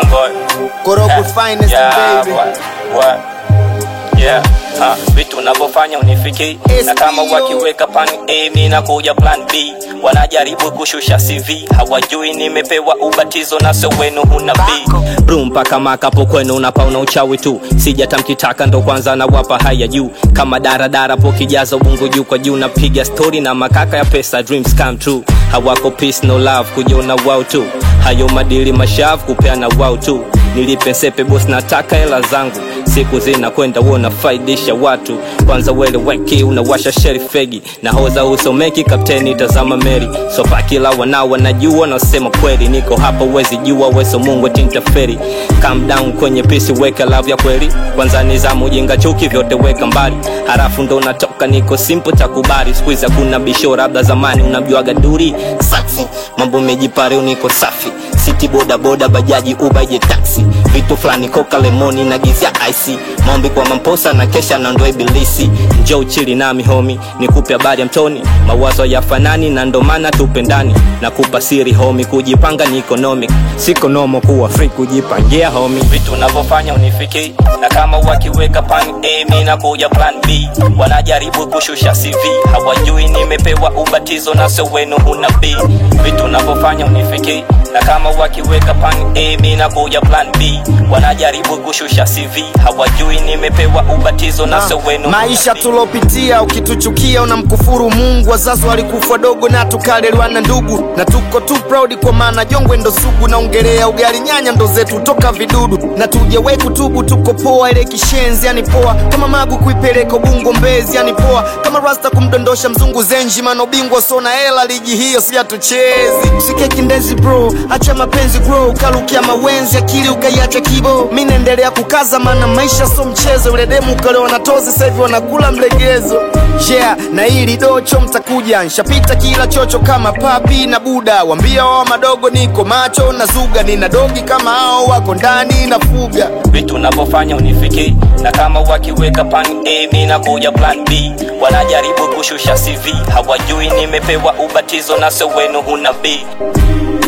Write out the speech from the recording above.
boy. Korogwe finest Yeah, baby. what, what? Yeah, ha, vitu unavyofanya unifiki na kama SBO. wakiweka pan A mi nakuja plan B wanajaribu kushusha CV hawajui nimepewa ubatizo na so wenu huna B bru mpaka makapo kwenu unapauna uchawi tu sijata mkitaka ndo kwanza nawapa haya juu kama daradara po kijaza ubungu juu kwa juu napiga stori na makaka ya pesa dreams come true hawako peace no love kujiona wao tu hayo madili mashavu kupeana wao tu nilipe sepe bos nataka hela zangu siku zinakwenda huo unafaidisha watu kwanza wele weki unawasha sheri fegi na hoza usomeki kapteni tazama meri sopa kila wanao wanajua nasema kweli niko hapa uwezi jua weso mungu tintaferi calm down kwenye pisi weka love ya kweli kwanza nizamu ujinga chuki vyote weka mbali harafu ndo natoka niko simple takubali skuizi hakuna bisho labda zamani unamjuaga duri safi mambo mejipare niko safi siti boda boda bajaji ubaje taxi vitu fulani koka lemoni na gizia ic maombi kwa mamposa na kesha na ndo ibilisi njo uchili nami homi nikupe habari ya mtoni mawazo ya fanani na ndo maana tupendani nakupa siri homi kujipanga ni economic siko nomo kuwa free kujipangia homi vitu unavyofanya unifiki na kama wakiweka pan A mi nakuja plan B wanajaribu kushusha CV hawajui nimepewa ubatizo na so wenu huna B vitu unavyofanya unifiki na kama wakiweka pan A mi nakuja plan B wanajaribu kushusha CV hawajui nimepewa ubatizo na so wenu huna maisha B. tulopitia ukituchukia unamkufuru mungu wazazi walikufa dogo na tukalelewa na ndugu na tuko tu proud kwa maana jongwe ndo sugu naongelea ugali nyanya ndo zetu toka vidudu na tujawe kutubu tuko poa ile kishenzi yani poa kama magu kuipeleka ubungo mbezi yani poa kama rasta kumdondosha mzungu zenji mana ubingwa sona hela ligi hiyo si hatuchezi usike kindezi bro acha mapenzi grow ukalukia mawenzi akili ukaiacha kibo mi naendelea kukaza maana maisha so mchezo ule demu ukalewa na tozi sasa hivi wanakula mlegezo yeah na hili docho mtakuja nshapita kila chocho kama papi na buda wambia wao madogo niko macho na zuga nina dogi kama hao wako ndani na fuga vitu unavyofanya unifiki na kama wakiweka pan A mi nakuja plan B wanajaribu kushusha CV hawajui nimepewa ubatizo na so wenu huna B